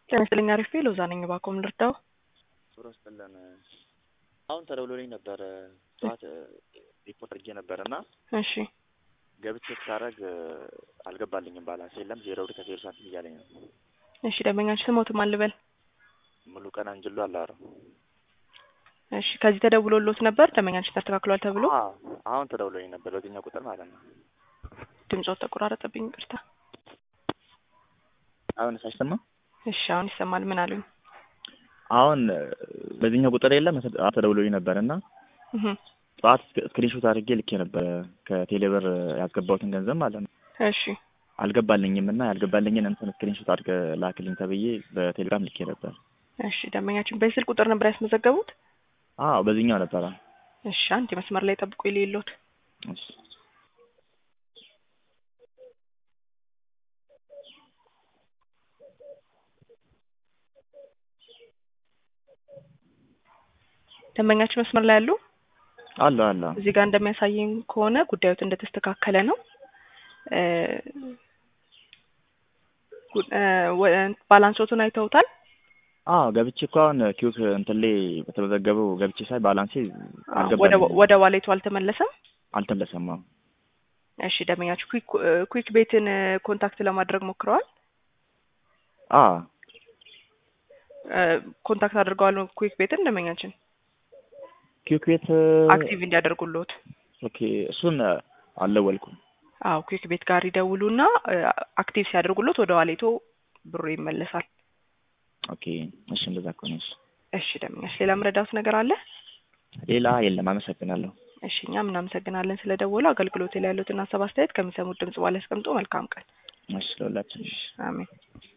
ጤና ይስጥልኝ አሪፍ ሎዛ ነኝ። እባክዎ ምን ልርዳው? ሱሮ ስጥልን አሁን ተደውሎልኝ ነበረ ጠዋት ሪፖርት አድርጌ ነበረ እና እሺ ገብቼ ሳረግ አልገባልኝም ባላንስ የለም ዜሮ ብር ከዜሮ ሳንቲም እያለኝ ነው። እሺ ደንበኛችሁ ስሞት ማን ልበል? ሙሉ ቀን አንጅሎ አላረ እሺ ከዚህ ተደውሎሎት ነበር ደንበኛችሁ ተስተካክሏል ተብሎ? አዎ አሁን ተደውሎልኝ ነበር በዚህኛው ቁጥር ማለት ነው። ድምጾት ተቆራረጠብኝ፣ ይቅርታ። አሁን ሳይሰማ እሺ አሁን ይሰማል። ምን አሉኝ? አሁን በዚህኛው ቁጥር የለም ተደውሎልኝ ነበር እና እህ ጠዋት ስክሪንሾት አድርጌ ልኬ ነበረ ከቴሌብር ያስገባሁትን ገንዘብ ማለት ነው። እሺ አልገባልኝም እና ያልገባልኝን እንትን ስክሪንሾት አድርገህ ላክልኝ ተብዬ በቴሌግራም ልኬ ነበር። እሺ ደንበኛችን በስልክ ቁጥር ነበር ያስመዘገቡት? አዎ በዚህኛው ነበረ። እሺ አንድ መስመር ላይ ጠብቁ የሌሎት እሺ ደንበኛችን መስመር ላይ ያሉ አለ አለ እዚህ ጋር እንደሚያሳየኝ ከሆነ ጉዳዮት እንደተስተካከለ ነው። እ ጉ- እ ወ- ባላንሶቱን አይተውታል? አዎ ገብቼ እኮ አሁን ኪዩክ እንትን ላይ በተመዘገበው ገብቼ ሳይ ባላንሴ ወደ አልገባልኝም ወደ ዋሌቱ አልተመለሰም። አልተመለሰም። አዎ እሺ ደንበኛችሁ ኩዊክ ኩዊክ ቤትን ኮንታክት ለማድረግ ሞክረዋል? አዎ እ ኮንታክት አድርገዋል ኩዊክ ቤትን ደንበኛችን ኪዩክ ቤት አክቲቭ እንዲያደርጉልዎት። ኦኬ እሱን አልደወልኩም። አዎ ኩዊክ ቤት ጋር ይደውሉና እ አክቲቭ ሲያደርጉልዎት ወደ ዋሌቶ ብሩ ይመለሳል። ኦኬ እሺ እንደዛ ከሆነ እሺ። እሺ ደንበኛች ሌላ ምረዳውት ነገር አለ? ሌላ የለም። አመሰግናለሁ። እሺ እኛም እናመሰግናለን ስለደወሉ። አገልግሎት ላይ ያሉትን ሀሳብ አስተያየት ከሚሰሙት ድምጽ በኋላ ያስቀምጡ። መልካም ቀን። እሺ ለሁላችን አሜን።